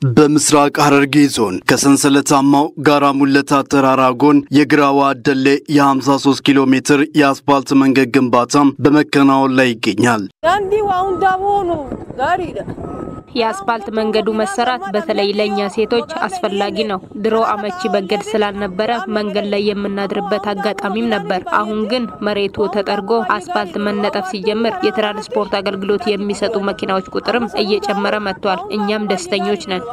በምስራቅ ሐረርጌ ዞን ከሰንሰለታማው ጋራ ሙለታ ተራራ ጎን የግራዋ አደሌ የ53 ኪሎ ሜትር የአስፓልት መንገድ ግንባታ በመከናወን ላይ ይገኛል። የአስፓልት መንገዱ መሰራት በተለይ ለእኛ ሴቶች አስፈላጊ ነው። ድሮ አመቺ መንገድ ስላልነበረ መንገድ ላይ የምናድርበት አጋጣሚም ነበር። አሁን ግን መሬቱ ተጠርጎ አስፓልት መነጠፍ ሲጀምር የትራንስፖርት አገልግሎት የሚሰጡ መኪናዎች ቁጥርም እየጨመረ መጥቷል። እኛም ደስተኞች ነን።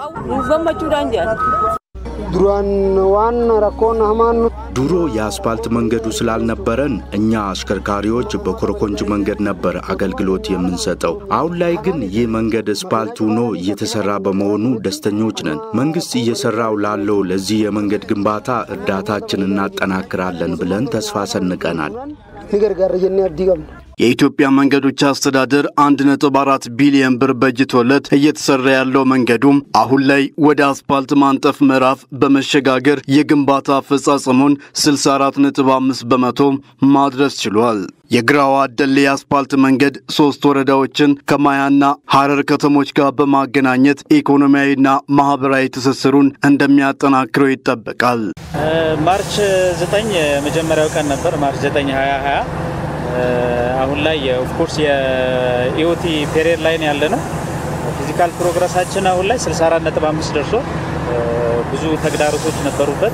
ዱራን ዋን ረኮን ሀማኑ ድሮ የአስፓልት መንገዱ ስላልነበረን እኛ አሽከርካሪዎች በኮረኮንች መንገድ ነበር አገልግሎት የምንሰጠው። አሁን ላይ ግን ይህ መንገድ አስፓልት ሆኖ እየተሰራ በመሆኑ ደስተኞች ነን። መንግስት እየሰራው ላለው ለዚህ የመንገድ ግንባታ እርዳታችን እናጠናክራለን ብለን ተስፋ ሰንቀናል። ንገርጋር ጀኔ አብዲ ቀብነ የኢትዮጵያ መንገዶች አስተዳደር 1.4 ቢሊዮን ብር በጅቶለት እየተሰራ ያለው መንገዱም አሁን ላይ ወደ አስፓልት ማንጠፍ ምዕራፍ በመሸጋገር የግንባታ አፈጻጸሙን 64.5 በመቶ ማድረስ ችሏል። የግራዋ አደሌ የአስፓልት መንገድ ሶስት ወረዳዎችን ከማያና ሐረር ከተሞች ጋር በማገናኘት ኢኮኖሚያዊና ማህበራዊ ትስስሩን እንደሚያጠናክረው ይጠበቃል። ማርች 9 የመጀመሪያው ቀን ነበር። ማርች 9 2020 አሁን ላይ ኦፍኮርስ የኢኦቲ ፔሪየድ ላይ ያለ ነው። ፊዚካል ፕሮግረሳችን አሁን ላይ 64.5 ደርሶ ብዙ ተግዳሮቶች ነበሩበት።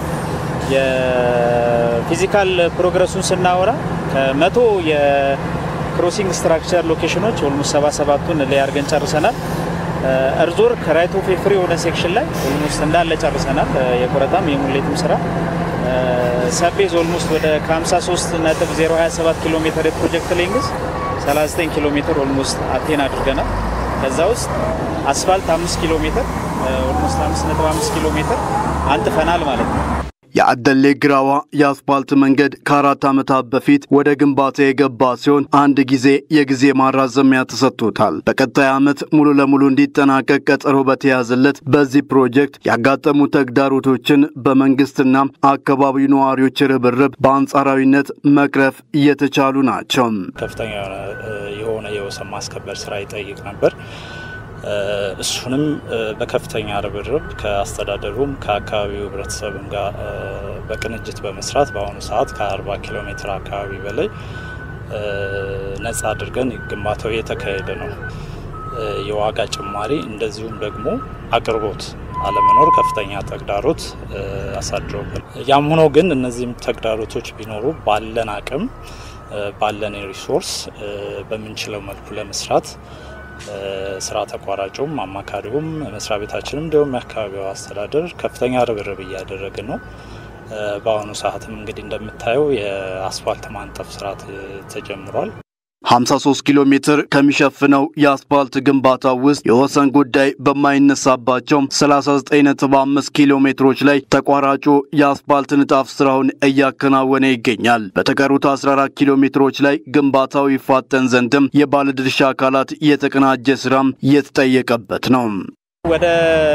የፊዚካል ፕሮግረሱን ስናወራ ከመቶ የክሮሲንግ ስትራክቸር ሎኬሽኖች ኦልሞስት 77ቱን ላይ አድርገን ጨርሰናል። እርዞር ከራይት ኦፍ ፍሪ የሆነ ሴክሽን ላይ ኦልሞስት እንዳለ ጨርሰናል። የቆረጣም የሙሌትም ስራ ሰቤዝ ኦልሞስት ወደ ከ53.027 ኪሎ ሜትር የፕሮጀክት ሌንግዝ 39 ኪሎ ሜትር ኦልሞስት አቴን አድርገናል። ከዛ ውስጥ አስፋልት 5 ኪሎ ሜትር ኦልሞስት 5.5 ኪሎ ሜትር አንጥፈናል ማለት ነው። የአደሌ ግራዋ የአስፓልት መንገድ ከአራት ዓመታት በፊት ወደ ግንባታ የገባ ሲሆን አንድ ጊዜ የጊዜ ማራዘሚያ ተሰጥቶታል። በቀጣይ ዓመት ሙሉ ለሙሉ እንዲጠናቀቅ ቀጠሮ በተያዘለት በዚህ ፕሮጀክት ያጋጠሙ ተግዳሮቶችን በመንግስትና አካባቢው ነዋሪዎች ርብርብ በአንጻራዊነት መቅረፍ እየተቻሉ ናቸው። ከፍተኛ የሆነ የወሰን ማስከበር ስራ ይጠይቅ ነበር። እሱንም በከፍተኛ ርብርብ ከአስተዳደሩም ከአካባቢው ህብረተሰብም ጋር በቅንጅት በመስራት በአሁኑ ሰዓት ከ40 ኪሎ ሜትር አካባቢ በላይ ነጻ አድርገን ግንባታው እየተካሄደ ነው። የዋጋ ጭማሪ እንደዚሁም ደግሞ አቅርቦት አለመኖር ከፍተኛ ተግዳሮት አሳድሮብን፣ ያም ሆኖ ግን እነዚህም ተግዳሮቶች ቢኖሩ ባለን አቅም ባለን ሪሶርስ በምንችለው መልኩ ለመስራት ስራ ተቋራጩም አማካሪውም መስሪያ ቤታችንም እንዲሁም የአካባቢው አስተዳደር ከፍተኛ ርብርብ እያደረግን ነው። በአሁኑ ሰዓትም እንግዲህ እንደምታየው የአስፋልት ማንጠፍ ስራ ተጀምሯል። 53 ኪሎ ሜትር ከሚሸፍነው የአስፓልት ግንባታ ውስጥ የወሰን ጉዳይ በማይነሳባቸው 39.5 ኪሎ ሜትሮች ላይ ተቋራጩ የአስፓልት ንጣፍ ስራውን እያከናወነ ይገኛል። በተቀሩት 14 ኪሎ ሜትሮች ላይ ግንባታው ይፋጠን ዘንድም የባለድርሻ አካላት የተቀናጀ ስራም እየተጠየቀበት ነው። ወደ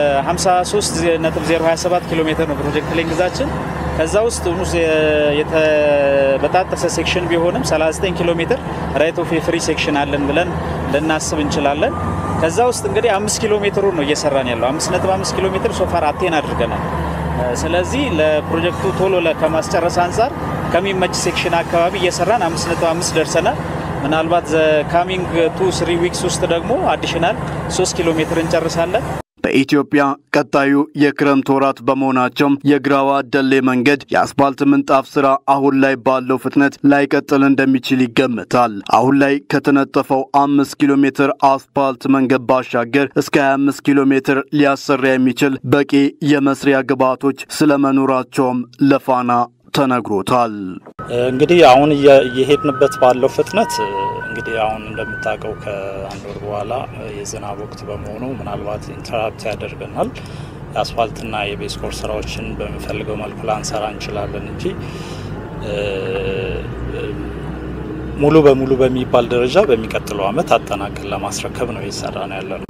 53.027 ኪሎ ሜትር ነው ፕሮጀክት ሌንግዛችን። ከዛ ውስጥ የተበጣጠሰ ሴክሽን ቢሆንም 39 ኪሎ ሜትር ራይት ኦፍ ፍሪ ሴክሽን አለን ብለን ልናስብ እንችላለን። ከዛ ውስጥ እንግዲህ አምስት ኪሎ ሜትሩ ነው እየሰራን ያለው። 5.5 ኪሎ ሜትር ሶፋር አቴን አድርገናል። ስለዚህ ለፕሮጀክቱ ቶሎ ከማስጨረስ አንጻር ከሚመች ሴክሽን አካባቢ እየሰራን 5.5 ደርሰናል። ምናልባት ካሚንግ ቱ ስሪ ዊክስ ውስጥ ደግሞ አዲሽናል 3 ኪሎ ሜትር እንጨርሳለን። በኢትዮጵያ ቀጣዩ የክረምት ወራት በመሆናቸውም የግራዋ አደሌ መንገድ የአስፓልት ምንጣፍ ስራ አሁን ላይ ባለው ፍጥነት ላይቀጥል እንደሚችል ይገምታል። አሁን ላይ ከተነጠፈው አምስት ኪሎ ሜትር አስፓልት መንገድ ባሻገር እስከ 25 ኪሎ ሜትር ሊያሰራ የሚችል በቂ የመስሪያ ግብዓቶች ስለመኖራቸውም ለፋና ተነግሮታል። እንግዲህ አሁን እየሄድንበት ባለው ፍጥነት እንግዲህ አሁን እንደምታውቀው ከአንድ ወር በኋላ የዝናብ ወቅት በመሆኑ ምናልባት ኢንተራፕት ያደርገናል። የአስፋልትና የቤዝ ኮርስ ስራዎችን በሚፈልገው መልኩ ላንሰራ እንችላለን እንጂ ሙሉ በሙሉ በሚባል ደረጃ በሚቀጥለው ዓመት አጠናቀን ለማስረከብ ነው እየሰራ ነው ያለ ነው።